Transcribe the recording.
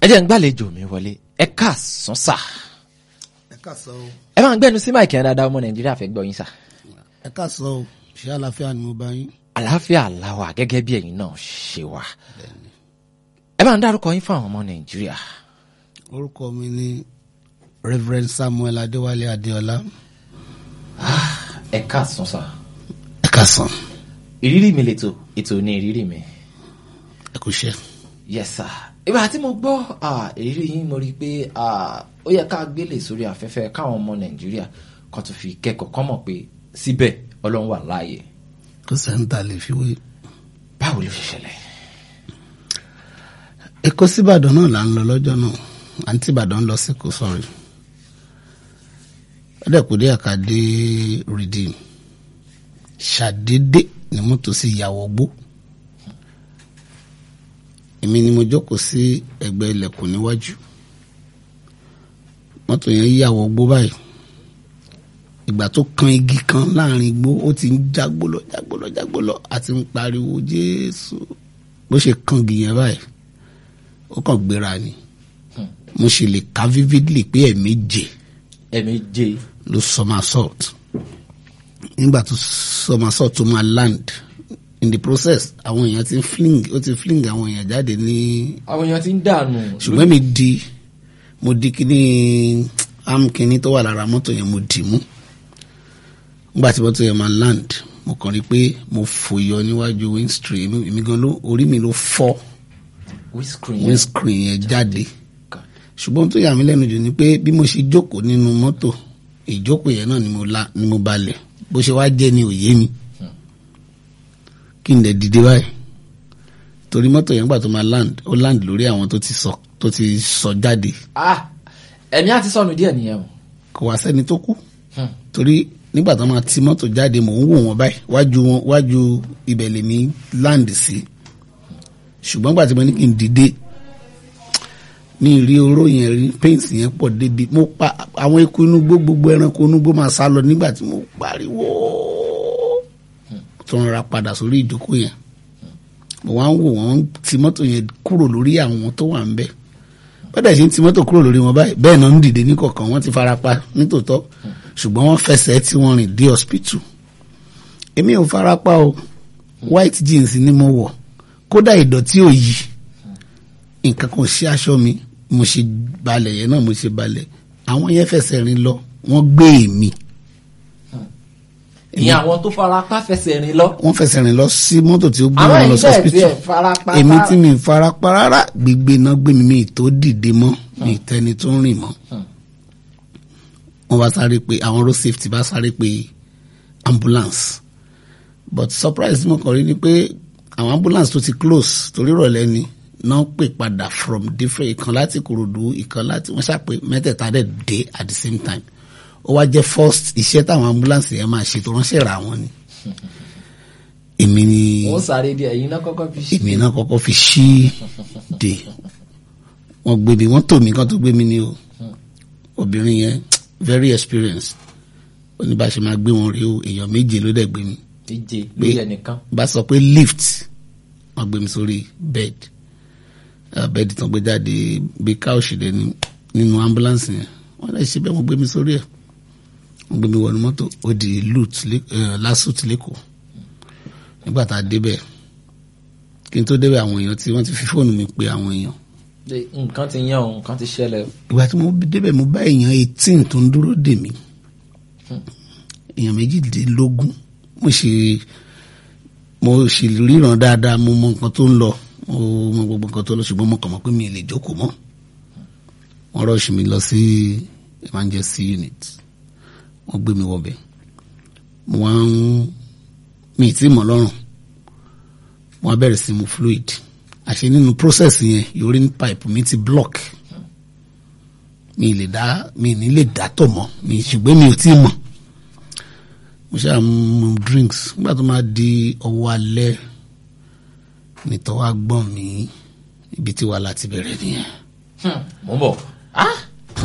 ẹ jẹ́ ń gbàlejò mi wọlé ẹ káàsán sà ẹ káàsán o ẹ máa ń gbẹ́nu sí máìkì yẹn dáadáa ọmọ nàìjíríà fẹ́ gbọ́ yín sà. ẹ káàsán o ṣé àlàáfíà ni mo bá yín. àlàáfíà làwà gẹ́gẹ́ bí ẹ̀yin náà ṣe wà. ẹ máa ń dárúkọ yín fún àwọn ọmọ nàìjíríà. orúkọ mi ni reverend samuel adéwálé adéọlá. ẹ káàsán sà. ẹ káàsán ìrírí mi lètò ètò ní ìrírí mi. ẹ kú iṣẹ́. yes sir ìgbà tí mo gbọ́ ah, ìrírí yín mo rí i pé ah, ó yẹ ká gbélé sórí afẹ́fẹ́ káwọn ọmọ nàìjíríà kan tó fi kẹ́kọ̀ọ́ kọ́ mọ̀ pé síbẹ̀ ọlọ́run wà láàyè kó sẹ́ńtà lè fi wé. báwo ló ṣe ṣẹlẹ̀. èkó síbàdàn náà là ń lọ lọ́jọ́ náà àǹtí ìbàdàn ń lọ sí kò sọ̀rọ̀ ọ̀dẹ̀kùdé àkàdé redeem ṣàdédé ni mọ́tò sì yàwọ̀ gbó èmi ni mo jókòó sí ẹgbẹ́ ilẹ̀kùn níwájú mọ́tò yẹn yàwọ̀ gbó báyìí ìgbà tó kan igi kan láàrin igbó ó ti ń jágbólọ jágbólọ jágbólọ àti ń pariwo jésù bó ṣe kan igi yẹn báyìí ó kàn gbéra ni mo sì lè ka vividly pé ẹ̀ẹ̀méje ẹ̀mí jẹ́ ló somersault nígbà tó somersault tó máa land in the process àwọn èèyàn ti ń fling ó ti fling àwọn èèyàn jáde ní àwọn èèyàn ti ń dànù. ṣùgbọ́n mi di mo di kíní am kíní tó wà lára mọ́tò yẹn mo dì mú nígbà tí mọ́tò yẹn máa land mo kàn rí i pé mo fòyọ níwájú windscreen èmi gan ló orí mi ló fọ́ windscreen windscreen yẹn jáde ṣùgbọ́n tó yà mí lẹ́nu jù ni pé bí mo ṣe jókòó nínú mọ́tò ìjókòó yẹn náà ni mo la ni mo balẹ̀ bó ṣe wá jẹ́ ni òye mi kí n dẹ̀ dìde báyìí torí mọ́tò yẹn gbà tó máa land ó land lórí àwọn tó ti sọ tó ti sọ jáde ah ẹ̀mí àti sọnù díẹ̀ nìyẹn o. kò wá sẹ́ni tó kú torí nígbà tó máa ti mọ́tò jáde mò ń wò wọ́n báyìí wájú wọn wájú ibẹ̀ lèmi land sí ṣùgbọ́n gbà tí mo ní kí n dìde mi rí oró yẹn rí pains yẹn pọ̀ débi mo pa àwọn eku inú gbó gbogbo ẹranko inú gbó máa sá lọ nígbà tí mo pariwo tó ń ra padà sórí ìjókòó yẹn mo wá ń wò wọ́n ti mọ́tò yẹn kúrò lórí àwọn tó wà ń bẹ̀ bọ́dà ṣe ń ti mọ́tò kúrò lórí wọn báyìí bẹ́ẹ̀ náà ń dìde ní kọ̀ọ̀kan wọ́n ti fara pa nítòótọ́ ṣùgbọ́n wọ́n fẹsẹ̀ tí wọ́n rìn dé hospital èmi ò fara pa o white jeans ni mo wọ̀ kódà ìdọ̀tí ò yí nǹkan kan ṣe aṣọ mi mo ṣe balẹ̀ yẹn náà mo ṣe balẹ̀ àwọn yẹn fẹsẹ̀ rìn lọ wọ́n gbé èmi ìyẹn àwọn tó fara pa fẹsẹ̀ rìn lọ. wọ́n fẹsẹ̀ rìn lọ sí mọ́tò tí ó gbé àwọn wọn lọ sí ìbẹ́ẹ̀ tí ẹ̀ hospital fara pa. èmi tí mi fara pa rárá gbígbé náà gbé mi mi tó dìde mọ́ mi tẹni tó ń rìn mọ́ wọ́n bá sáré pé àwọn road safety bá sáré pé ambulance but surprise tí mo kàn rí ni pé àwọn ambulance tó ti close torí ìrọ̀lẹ́ ni náà pè padà from different ìkan láti Ìkòròdú ìkan láti wọ́n ṣàpè mẹ́tẹ̀ẹ̀ta dẹ̀ dé at the same time ó wá jẹ́ first iṣẹ́ táwọn ambulance yẹn máa ṣe tó ránṣẹ́ ra wọn ni èmi ni wọ́n sáré díẹ̀ ẹ̀yin náà kọ́kọ́ fi ṣe. èmi náà kọ́kọ́ fi ṣí de wọ́n gbé mi wọ́n tò mí kán tó gbé mi ní o obìnrin yẹn very experienced ó ní bá ṣe máa gbé wọn rí o èèyàn méje ló dẹ̀ gbé mi díje lórí ẹnìkan. bá sọ pé lift wọ́n gbé mi sórí bed uh, bed tán gbé jáde bí káòsì dẹ ní nínú ambulance yẹn wọ́n lè ṣe bẹ́ẹ̀ wọ́n gbé mi sórí ẹ̀ wọ́n gbé mi wọnú mọ́tò ó di lut lásùt lẹ́kọ̀ọ́ nígbà tá a débẹ̀ kí n tó débẹ̀ àwọn èèyàn tí wọ́n ti fi fóònù mi pe àwọn èèyàn Ṣé nǹkan ti yàn ọ́ nǹkan ti ṣẹlẹ̀. ìgbà tí mo débẹ̀ mo bá èèyàn eighteen tó ń dúró dè mí èèyàn méjìdínlógún mo ṣe mo ṣe ríran dáadáa mo mọ nǹkan tó ń lọ mo mọ gbogbo nǹkan tó lọ ṣùgbọ́n mo kàn mọ̀ pé mi ò lè jókòó mọ́ wọ́n rọ́ọ̀ṣì mi lọ sí emergency unit wọ́n gbé mi wọbẹ̀ mo wá ń mi ì tí mọ̀ lọ́rùn mo wá bẹ̀rẹ̀ sí mu fluid àṣẹ nínú process yẹn urine pipe mi ti block mi ì lè dá mi ì ní lè dá tọ̀ mọ́ mi ṣùgbọ́n mi ò tí ì mọ̀ mo ṣáà mu drinks nígbà tó máa di ọwọ́ alẹ́ nìtọ́ wa gbọ́n mi ibi tí wàhálà ti bẹ̀rẹ̀ nìyẹn. mo ń bọ̀. ah